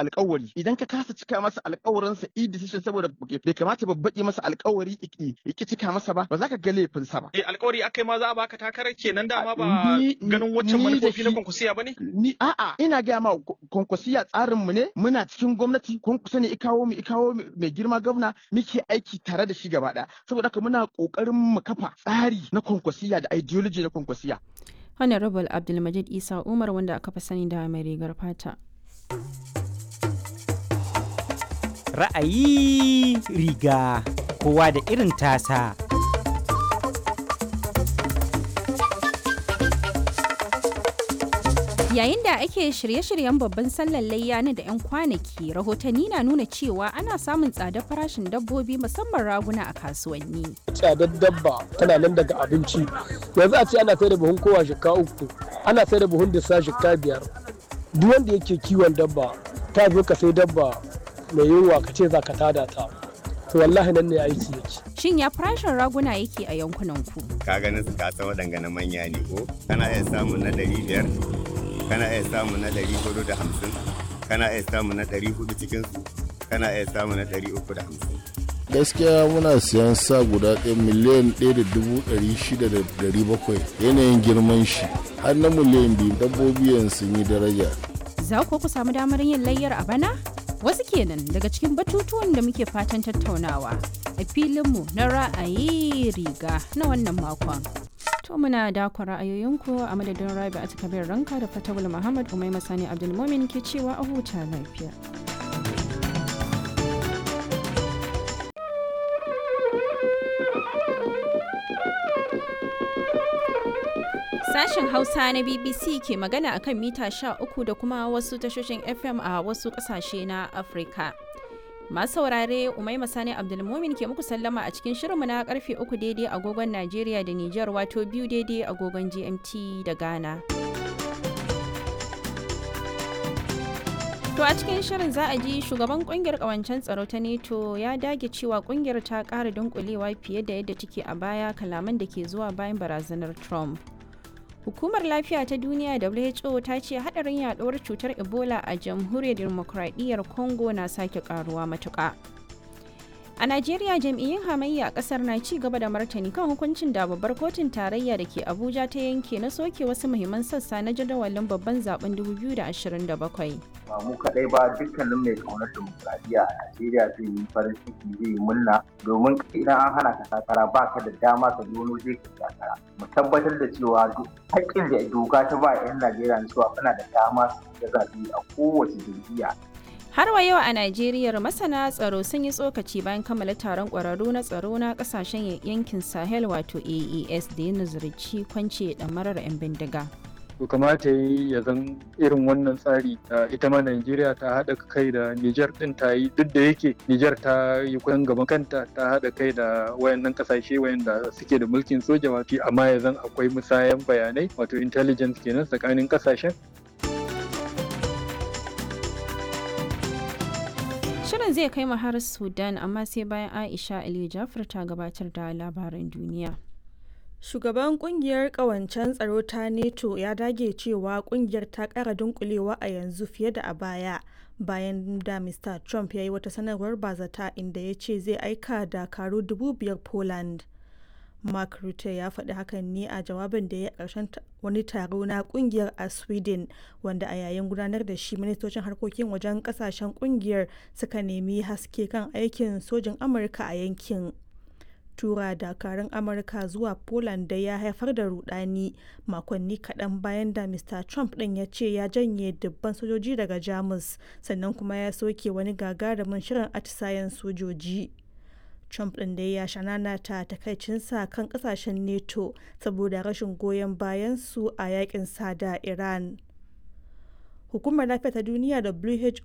alƙawari idan ka kasa cika masa alƙawarin sa i decision saboda bai kamata babbaƙi masa alƙawari iki iki cika masa ba ba za ka ga laifin sa ba eh alƙawari akai ma za a baka takarar kenan dama ba Ni- ganin waccan ni da manufofi na shi- kwankwasiya bane ni a'a ina gaya ma kwankwasiya tsarin mu ne muna cikin gwamnati kwankwaso ne ikawo mu ikawo mu mai girma gwamna muke aiki tare da shi gaba ɗaya saboda haka muna ƙoƙarin mu kafa tsari na kwankwasiya da ideology na kwankwasiya honorable abdulmajid isa umar wanda aka fi sani da mai rigar fata ra'ayi riga kowa da irin tasa Yayin da ake shirye-shiryen babban sallar layya na da 'yan kwanaki, rahotanni na nuna cewa ana samun tsadar farashin dabbobi musamman raguna a kasuwanni. tsadar dabba tana nan daga abinci yanzu a ce ana sai da buhun kowa shika uku ana sai da buhun disa shika biyar duk wanda yake kiwon dabba ta zo ka sai dabba mai yunwa ka ce za ka tada ta to wallahi nan ne aiki yake Shin ya farashin raguna yake a yankunan ku? ka ganin su kasa waɗanga na manya ne ko kana iya samun na ɗari biyar kana iya samun na ɗari hudu da hamsin kana iya samun na ɗari hudu cikin su kana iya samun na ɗari uku da hamsin gaskiya muna siyan sa guda ɗaya miliyan ɗaya da dubu ɗari shida da ɗari bakwai yanayin girman shi har na miliyan biyu dabbobi yanzu sun yi daraja Za ku ku samu damar yin layyar a bana? Wasu kenan daga cikin batutuwan da muke fatan tattaunawa a filinmu na ra'ayi riga na wannan makon. To muna dakon ra'ayoyinku a madadin Rabi a kabir ranka da Fatawul Muhammad Umai Masani Abdulmumin ke cewa a huta lafiya. Sashen Hausa na BBC ke magana akan mita 13 da kuma wasu tashoshin FM a wasu kasashe na Afirka. Masu saurare Umaima Sani Abdulmumin ke muku sallama a cikin shirinmu na karfe 3 daidai agogon Najeriya da Nijar wato biyu daidai agogon GMT da Ghana. To a cikin shirin za a ji shugaban kungiyar kawancen tsaro ta NATO ya dage cewa kungiyar ta ƙara dunkulewa fiye da yadda take a baya kalaman da ke zuwa bayan barazanar Trump. Hukumar Lafiya ta Duniya WHO ta ce hadarin yaduwar cutar Ebola a jamhuriyar demokradiyyar Congo na sake karuwa matuƙa. A Najeriya jam'iyyun hamayya a kasar na ci gaba da martani kan hukuncin da babbar kotun tarayya da ke Abuja ta yanke na soke wasu muhimman sassa na jadawalin babban zaben 2027. ba mu kaɗai ba dukkanin mai kaunar dimokuraɗiyya a Najeriya zai yi farin ciki zai yi murna domin idan an hana ka takara ba ka da dama ka zo wani zai ka takara mu tabbatar da cewa duk haƙƙin da doka ta ba 'yan Najeriya na cewa suna da dama su ga zaɓe a kowace jam'iyya Har wa yau a Najeriya masana tsaro sun yi tsokaci bayan kammala taron ƙwararru na tsaro na ƙasashen yankin Sahel wato AES da ya nazarci kwance ɗamarar 'yan bindiga. to kamata yi ya zan irin wannan tsari da ita ma Najeriya ta haɗa kai da Nijar ɗin ta yi duk da yake Nijar ta yi kusan gaban kanta ta haɗa kai da wayannan ƙasashe wayanda suke da mulkin soja wato amma ya zan akwai musayan bayanai wato intelligence kenan tsakanin ƙasashen Shirin zai kai mu har Sudan amma sai bayan Aisha Aliyu Jafar ta gabatar da labaran duniya. Shugaban kungiyar kawancen tsaro ta NATO ya dage cewa kungiyar ta kara dunkulewa a yanzu fiye da a baya bayan da Mr. Trump ya yi wata sanarwar bazata inda ya ce zai aika dakaru dubu biyar Poland. Mark Rutte ya faɗi hakan ne a jawabin da ya ƙarshen wani taro na kungiyar a Sweden wanda a yayin gudanar da shi ministocin harkokin wajen ƙasashen kungiyar suka nemi haske kan aikin sojin Amurka a yankin. tura dakarun amurka zuwa poland da ya haifar da rudani makonni kaɗan bayan da mr trump ɗin ya ce ya janye dubban sojoji daga jamus sannan kuma ya soke wani gagarumin shirin atisayen sojoji trump ɗin da ya shanana ta takaicinsa kan ƙasashen neto saboda rashin goyon bayan su a yakin sa da iran hukumar lafiya ta duniya